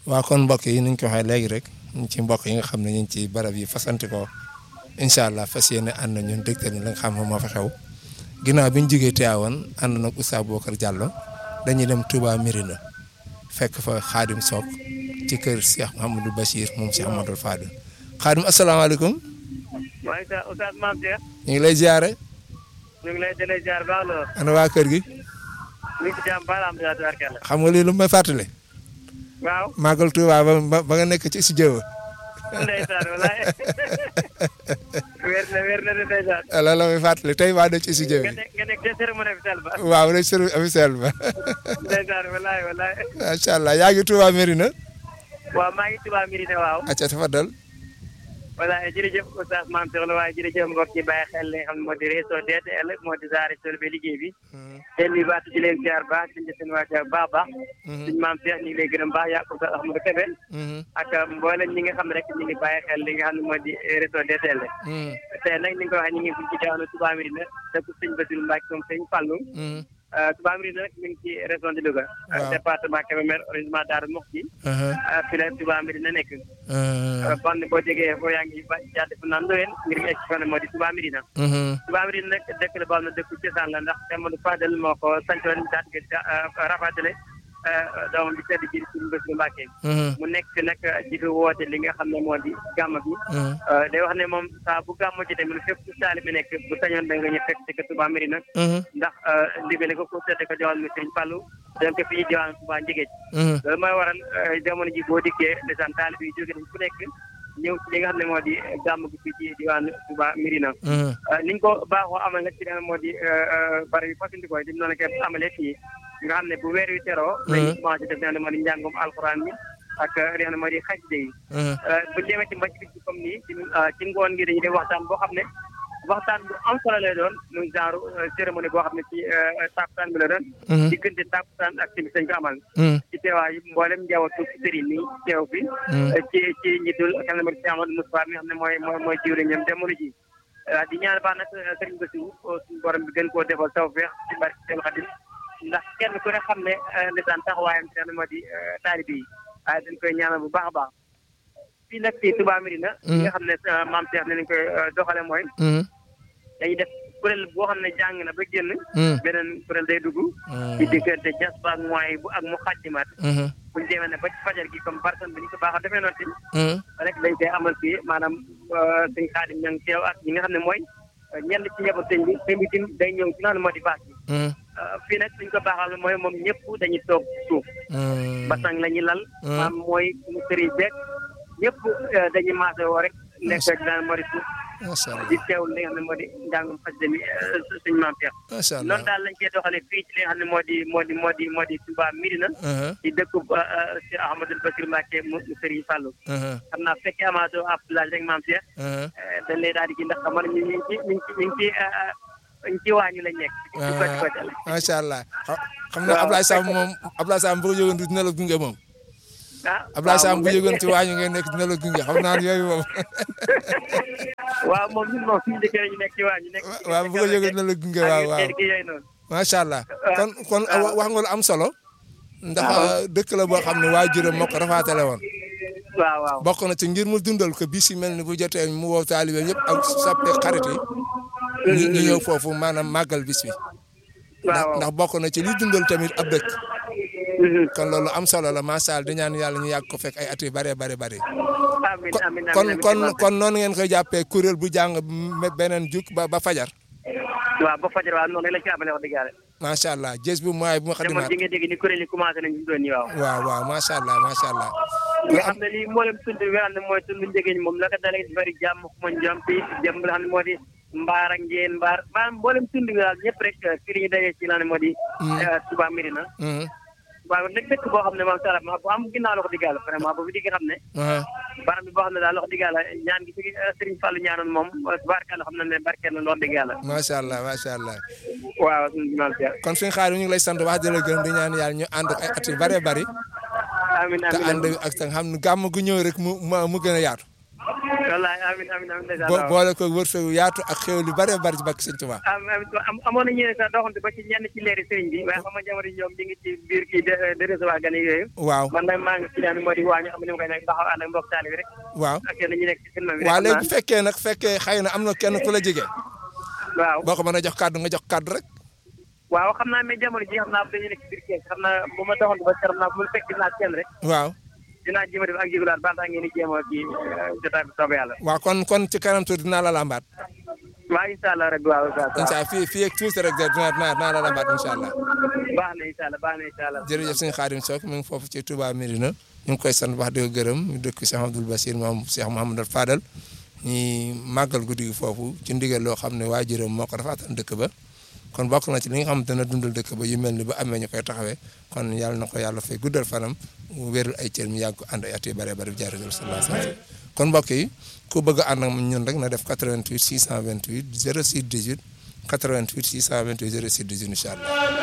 waaw kon mbokk yi ni ñu ko waxee léegi rek ñu ci mbokk yi nga xam ne ñu ngi ci barab yi fasanti ko incha allah fas yéene ànd na ñun dégtal ñu la nga xam ne moo fa xew ginnaaw bi ñu jógee Tivaouane ànd nag Oustaz Boubacar Diallo dañuy dem Touba Mérina fekk fa Xaadim Sock ci kër Cheikh Mouhamadou Bachir moom Cheikh Mouhamadou Fadil Xaadim asalaamaaleykum. waaye sa Oustaz Mame Cheikh. ñu ngi lay ziare. ñu ngi lay jëlee ziar baax la. ana waa kër gi. ñu ngi ci jàmm baax la am tubaarkalla. xam nga lii lu may fàttali. waaw. màggal Touba ba ba nga nekk ci studio ndeysaan walaay. wér na wér na de ndeysaan. loolu la may fàttali tey waa de ci studio bi. nga nekk nga nekk ca cérémonie officielle ba. waaw rek service officiel ba. ndeysaan walaay walaay. macha allah yaa ngi Touba Mérina. waaw maa ngi Touba Mérina waaw. acca tafadal. walaay jërëjëf Oustaz Mame Cheikh la waaye jërëjëf mbokk yi bàyyi xel li nga xam ne moo di réseau DTL moo di Daara Tol ba liggéey bi. te lii baatu di leen ziar baax di leen seen waa baax baax. suñu Mame Cheikh ñu ngi lay gërëm baax yaa Oustaz Ahmadou Kébé. ak mboolem ñi nga xam ne rek ñu ngi bàyyi xel li nga xam ne moo di réseau DTL. tey nag ni nga ko waxee ñu ngi fi ci jaanu Touba Mérina dëkk sëñ Bassirou Mbacke moom sëñ Fallou. Touba Mérina nag mi ngi ci région de Louga. département Kébémer arrondissement Darou Mouhty. fi la Touba Mérina nekk. kon boo jógee foo yaa ngi ba jàdd fu naan Ndoyeen ngir nga egg fi moo di Touba Mérina. Touba Mérina nag dëkk la boo xam ne dëkku cosaan la ndax Amadou Fadel moo ko sancoon daal di rafatale doomam bi tedd ji suñu bés bu Mbàkke mu nekk fi nag di fi woote li nga xam ne moo di gàmm bi day wax ne moom saa bu gàmm ci tamit fépp fu saali bi nekk bu sañoon da nga ñu fekk ci ko Touba Mérina ndax ndigale ko ko tedd ko joxal mi Sëriñ Fallu donc fi ñu diwaan Touba Njigéej loolu mooy waral jamono ji boo dikkee ndeysaan taalib yi jóge nañ fu nekk ñëw ci li nga xam ne moo di gàmm gi fii ci diwaan Touba Mérina niñ ko baaxoo amal nag ci leen moo di bari bi fasandikoo di noonu ko amalee fii nga xam ne bu weer wi teroo lañu commencé def li nga xam ne moo di njàngum alxuraan mi ak li nga xam ne moo di xasida yi bu demee ci mbàcc bi comme nii ci ci ngoon gi dañuy def waxtaan boo xam ne waxtaan bu am solo lay doon muy genre cérémonie boo xam ne ci takusaan bi la doon diggante takusaan ak timis dañ ko amal ci teewaay mboolem njabootu sëriñ ni teew fi ci ci njiitul xam ne moo di si Amadou Moustapha mi nga xam ne mooy mooy mooy jiwriñam jamono ji di ñaan baax nag sëriñ Bassirou suñu borom bi gën koo defal tawfeex ci barke seen xadim ndax kenn ku ne xam ne ndeysaan taxawaayam ci xam ne moo di taalibe yi waaye dañ koy ñaanal bu baax a baax fii nag ci Touba Mérina li nga xam ne Mame Cheikh ne nañ koy doxale mooy dañuy def kuréel boo xam ne jàng na ba génn beneen kuréel day dugg ci diggante jas ba ak mooy bu ak mu xàjjimaat buñu demee ne ba ci fajar gi comme personne bi ñu ko baax a defee noonu tamit rek dañ koy amal fii maanaam sëñ Xaadim ña ngi teew ak ñi nga xam ne mooy ñenn ci njaboot sëñ bi sëñ bi tim day ñëw ci naan moo di baax bi fii nag suñ ko baaxal mooy moom ñëpp dañuy toog suuf basang la ñuy lal maam mooy mu sëriñ beeg ñëpp dañuy maase woo rek nekk ak daan moo di suuf di teewul li nga xam ne moo di njàngum xasida mi suñ maam Cheikh noonu daal lañ koy doxale fii ci li nga xam ne moo di moo di moo di moo di Touba Mérina ci dëkku si Ahmadou Bassirou Mbacké mu sëriñ Fallou xam naa fekkee amato Abdoulaye rek maam Cheikh dañ lay daal di ci ndax xam nga ñu ngi ci ñu ngi ci ñu ngi ci ci waañu lañ nekk. macha allah xam naa Ablaye Samb moom Ablaye Samb bu ko yëgoon dina la gunge moom. ah Ablaye Samb bu yëgoon ci waañu ngeen nekk dina la gunge xam naa yooyu moom. waaw moom ñun moom suñu dëkk ñu nekk ci waañu nekk. waaw bu ko yëgoon dina la gunge waaw waaw. macha allah kon kon wax nga lu am solo. ndax dëkk la boo xam ne waajuram moo ko rafaatale woon. waaw waaw bokk na ci ngir mu dundal ko bis yi mel ni bu jotee mu woo taalibe ñëpp ak soppe xarit yi. ñu ñu ñëw foofu maanaam màggal bis bi. ndax ndax bokk na ci li dundal tamit ab dëkk. kon loolu am solo la macha allah di ñaan yàlla ñu yàgg ko fekk ay at yu bëree bëri bëri. amiin amiin kon kon kon noonu ngeen koy jàppee kuréel bu jàng beneen juk ba ba fajar. waaw ba fajar waaw noonu lañ ko amalee wax dëgg yàlla. macha allah jës bu mooy bu ma xadimaat jamono ji nga dégg ni kuréel yi commencé nañ ñu doon nii waaw. waaw waaw macha allah macha allah. nga xam ne lii mboolem tund bi nga xam ne mooy tund njëgeen moom la ko dalee bari jàmm xuma jàmm fii jàmm la xam ne moo di mbaar ak njeen mbaar maanaam mboolem tund bi daal ñëpp rek fii la ñu dajee ci la ne moo di Touba Mérina waaw nag dëkk boo xam ne moom sala bu am ginnaaw loxo diggaala vraiment boobu di nga xam ne barab bi boo xam ne daal loxo diggaala ñaan gi fi Serigne Fallou ñaanoon moom barkeel xam na ne barkeel na loxo diggaala macha allah macha allah waaw kon suñu xaar ñu ngi lay sant wax di la gërëm di ñaan yàlla ñu ànd ak ay at yu bëree bëri amiin te ànd ak te xam ne gàmm gu ñëw rek mu mu gën a yaatu wallaay amiin amiin amiin ndeysaan bo boole ko wërsëgu yaatu ak xéw lu bare bari ci bakk sëñ Tuubaa am am amoon na ñeneen sax doxante ba ci ñenn ci leeri sëriñ bi waaye xam nga jamono yi ñoom ñu ngi ci biir kii de de recevoir gan yi yooyu waaw man nag maa ngi ci daan moo di waa ñu xam ne ma koy nekk taxaw ànd ak mbokk taali bi rek waaw ak yéen ñu nekk ci film bi waaw rek léegi bu fekkee nag fekkee xëy na am na kenn ku la jege waaw boo ko mën a jox kàddu nga jox kàddu rek waaw xam naa mais jamono ji xam naa dañu nekk ci biir kees xam naa bu ma doxante ba xam naa bu ma fekk dinaa kenn rek waaw dinaa jéem a def ak jégulaat ba tax ngeen di jéem a kii jotaay bi soobee yàlla waaw kon kon ci kanam tuuti dinaa la lambaat waaw incha allah rek waaw waaw incha allah fii fii ak tuuti rek dinaa dinaa dinaa la lambaat incha allah baax na incha allah baax na incha allah jërëjëf sëñ Xaadim Sock mu ngi foofu ci Touba Mérina ñu ngi koy sant wax di ko gërëm ñu dëkk Cheikh Abdoul Bassir moom Cheikh Mouhamadou Fadal ñi màggal guddi gi foofu ci ndigal loo xam ne waajuram moo ko dafaatan dëkk ba kon bokk na ci li nga xam dana dundal dëkk ba yu mel ni ba amee ñu koy taxawee kon yàlla na ko yàlla fay guddal fanam mu wérul ay cër mi yàgg ko ànd ay at yu bëree bëri jaaree sallallahu alayhi wa sallam kon mbokk yi ku bëgg a ànd ak ñun rek na def 88 628 06 18 88 628 06 18 incha allah.